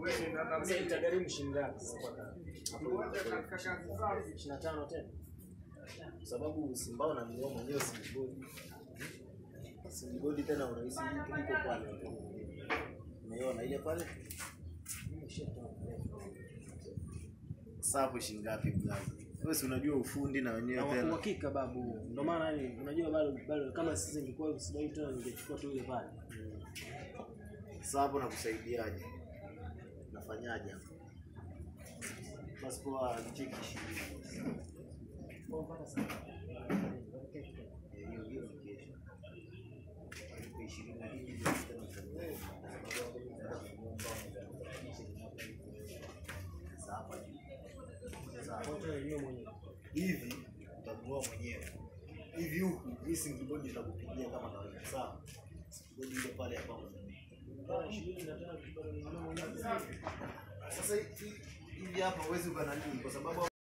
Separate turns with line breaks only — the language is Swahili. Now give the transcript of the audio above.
Sasa itagharimu shilingi ngapi sasa kwa kaka? Ishirini na tano tena.
Kwa sababu Simbao na mnunua mwenyewe Simbodi. Simbodi tena unahisi iko iko pale. Umeona ile pale? Sasa hapo shilingi ngapi mlazi? Wewe si unajua ufundi na wenyewe
Na
tena.
uhakika babu. Ndio maana yani unajua bado bado kama sisi ingekuwa usidai tena ningechukua tu ile pale.
Sasa hapo nakusaidiaje? Nafanyaje hapo? Basi kwa cheki ishirini. Eh, hiyo hiyo ni kesho. Kwa ishirini na mbili ndio tena utaelewa. Sasa hapa juu. Sasa hapa.
Wote wenyewe mwenyewe.
hivi utanunua mwenyewe hivi huku hii singibodi itakupigia kama kawaida sawa bodi ile pale ambapo
Kama ishirini na tano bado ninunua mwenyewe.
sasa hivi hivi hapa huwezi ukananii kwa sababu